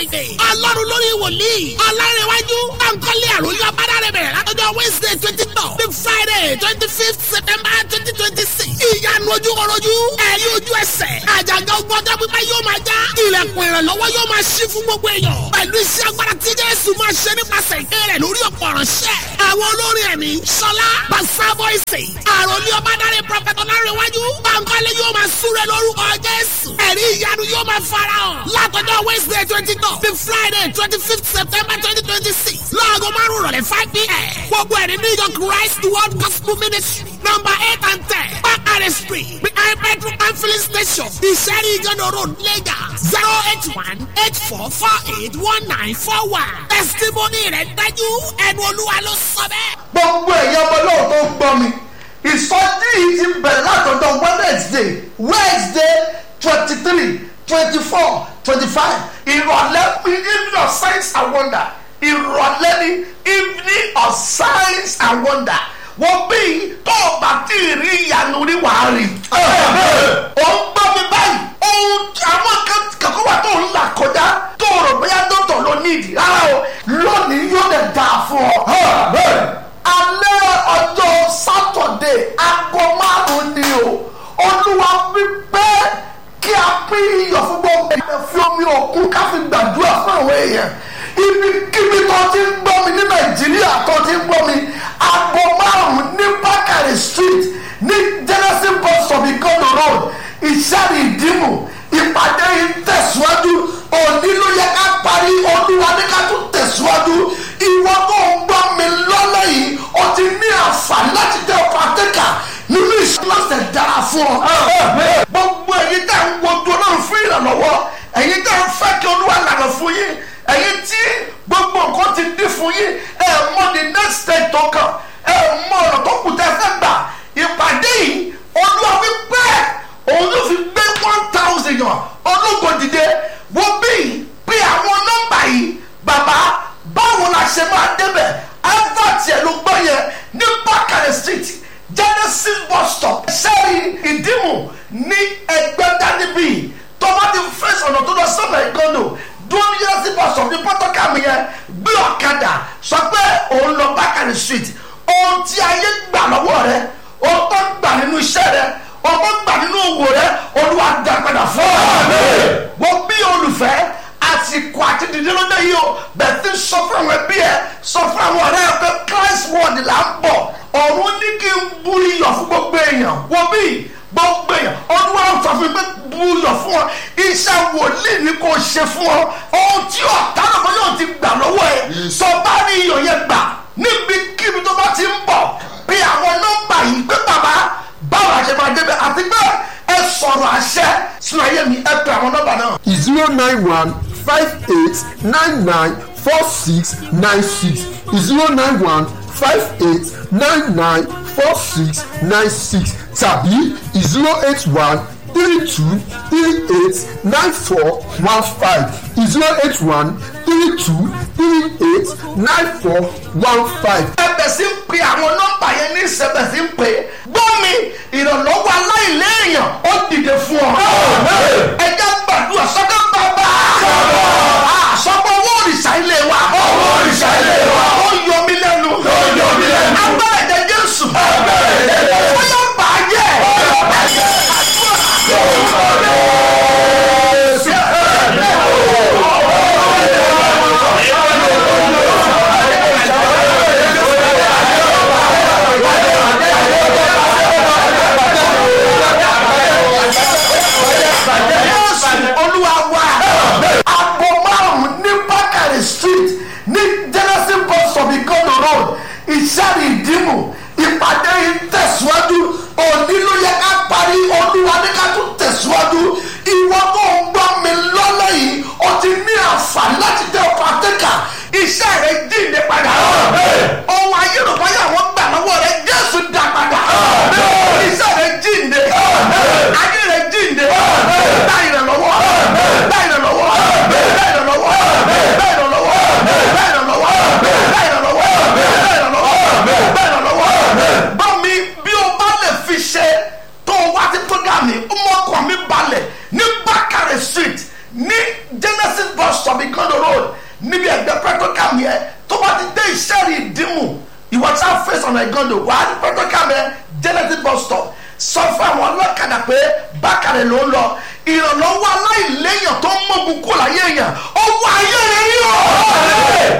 friday ọlọ́run lórí wòlíì ọlọ́rẹ̀wájú bankole àròyọ abádàrẹ̀ bẹ̀rẹ̀ látọjọ́ wednesday twenty two the friday twenty fifth september twenty twenty six ìyanu ojúkọrojú ẹ̀rí ojú ẹsẹ̀ àjàgà ogun ọjọ́ pípẹ́ yóò máa já ilẹ̀kùn ìrànlọ́wọ́ yóò máa ṣí fún gbogbo èèyàn pẹ̀lú iṣẹ́ agbára tí jésù máa ṣe nípasẹ̀ ìké rẹ̀ lórí ọ̀pọ̀ ọ̀ránṣẹ́ àwọn olórin ẹ̀mí sọlá basa voice àròlé ọbádàrẹ prọfẹtọ lárẹwájú bankole yóò máa súré lórúkọ jésù ẹ̀rí ìyanu yóò máa fara hàn látọjọ́ wednesday twenty two the friday twenty fifth september twenty twenty six láago márùn rọ̀lẹ́ five pm gbogbo ẹ̀rí new york christ world gospel ministry number eight and ten bakare street behind petrol and filling station ìṣẹ́rí ìjọba road lagos zero eight one eight four four eight one nine four one testimony rẹ̀ dájú ẹnu olúwa ló sọ bẹ́ẹ̀. gbogbo ẹ̀yẹ ọmọ náà tó ń gbọ́ mi ìsọjí yìí ti bẹ̀rẹ̀ látọ̀dọ̀ wednesday wednesday twenty three twenty four twenty five ìrọ̀lẹ́ evening of science and wonder ìrọ̀lẹ́ ní evening of science and wonder wọ́n bí tó o bá tí ì rí ìyanu rí wàá rí. ó ń gbọ́ mi báyìí ohun àwọn kankan wà tó ń là kọjá tó o rò bóyá dọ́tọ̀ ló ní ìdí rárá o lónìí yóò lè dáa fún ọ. alẹ́ ọjọ́ sátọ̀dé aago márùn-ún ni o olúwa wípé kí a pín iyọ̀ fún gbogbo èèyàn fi omi òkun ká fi gbàdúrà fún àwọn èèyàn ibikíbi tó ti ń gbọ́ mi ní nàìjíríà tó ti ń gbọ́ mi aago márùn-ún ní bákàrẹ̀ street ní genesis bus stop ìkọ́nà road ìṣẹ́rì ìdìmú ìpàdé yìí tẹ̀síwájú òní ló yẹ ká parí olúwa ní ká tún tẹ̀síwájú ìwọ tó ń gbọ́ mi lọ́lọ́ yìí o ti ní àǹfààní láti jẹ́ pàtẹ́kà nínú ìṣẹ́lọ́sẹ̀ dára fún ọ. gbogbo ẹ̀yin tẹ́ ń wojú ọlọ́run fún ìrànlọ́wọ́ ẹ̀yin tẹ́ ń fẹ́ kí olúwa lànà fún yín ẹ̀yin tí gbogbo nǹkan ti dín fún yín ẹ̀ mọ the next step tó kàn ẹ̀ mọ ọ̀nà tó kù tẹ́ fẹ́ gbà ìpàdé yìí olúwa wí pé òun ló fi gbé one thousand yàn ológo dìde wọ́n bí pé àwọn nọ́mbà yìí bàbá báwo la ṣe máa débẹ̀ advert yẹn ló gbọ́ yẹn ní bákàrẹ̀ street genesis bus stop sẹ́rí ìdímù ní ẹgbẹ́dá níbí tọ́ba ti fẹ́sẹ̀ ọ̀nà tó lọ sọ́nà ìgbọ́nù dúró ní genesis bus stop ní pọ́tọ́kàmù yẹn gbé ọ̀kadà sọ pé òun lọ bákàrẹ̀ street ohun tí ayé gbà lọ́wọ́ rẹ ohun tó gbà nínú iṣẹ́ rẹ ohun tó gbà nínú òwò rẹ olúwa dá padà fún ọ. wọ́n bí olùfẹ́ àsìkò àti dìde ló dé yìí o bẹ̀ẹ̀ tí sọ fún àwọn ẹbí ẹ sọ fún àwọn ọ̀rẹ́ ẹ pé christ word là ń bọ̀ ọ̀run ní kí n bu iyọ̀ fún gbogbo èèyàn wọ́n bí gbogbo èèyàn ọdún wa ń sọ fún mi pé bu iyọ̀ fún ọ iṣẹ́ wòlíì ni kò ṣe fún ọ ohun tí ọ̀tá náà fún yóò ti gbà lọ́wọ́ ẹ sọ bá ní iyọ̀ yẹn gbà níbikíbi tó bá ti ń bọ̀ bí àwọn nọ́mbà yìí pé bàbá báwo la ṣe máa débẹ̀ àti pé ẹ sọ̀rọ̀ àṣẹ sínú ayé mi ẹ pè àwọn nọ́mbà náà. zero nine one five eight nine nine four six nine six zero nine one five eight nine nine four six nine six tàbí zero eight one three two three eight nine four one five zero eight one three two three eight nine four one five. ẹbẹ̀ sí ń pe àwọn nọ́mbà yẹn ní ìṣẹ̀bẹ̀ sí ń pe gbọ́ mi ìrànlọ́wọ́ aláìléèyàn ó dìde fún ọ. ẹ jẹ́ gbàdúrà sọ́kẹ́ bàbá. àsọpọ̀ owó òrìṣà ilé wa. owó òrìṣà ilé wa. ó yọ mí lẹ́nu. ó yọ mí lẹ́nu. agbára ẹ̀jẹ̀ jésù. agbára ẹ̀jẹ̀ jésù. ó yọ bàjẹ́. ó yọ bàjẹ́. Jésù olúwa wa. Àpò márùn-ún ní Bákàrẹ̀ street ní Genesis bus stop Ìkọ́nà road ìṣàrí ìdìmú ìpàdé yìí tẹ̀síwájú òní ló yẹ ká parí olúwa ní ká tún tẹ̀síwájú ìwọ tó ń gbọ́ mi lọ́lọ́ yìí o ti ní àǹfààní láti jẹ́ pàtẹ́kà iṣẹ́ rẹ̀ jíǹde padà. ohun ayélujára wọn gbà lọ́wọ́ rẹ̀ Jésù dá padà. iṣẹ́ rẹ̀ jíǹde ayé rẹ̀ jíǹde dá ìrànlọ́wọ́ dá ìrànlọ́wọ́ dá ìrànlọ́wọ́ dá ìrànlọ́wọ́ dá ìrànlọ́wọ́ dá ìrànlọ́wọ́ dá ìrànlọ́wọ́ dá ìrànlọ́wọ́. dẹ́rì ìdímù ìwọ tí a fèsì ọ̀nà ìgànnì wà á ní pẹ́tọ́kàmẹ́ genesis bus stop sọ fún àwọn ọlọ́kadà pé bákàrẹ̀ ló ń lọ ìrànlọ́wọ́ alá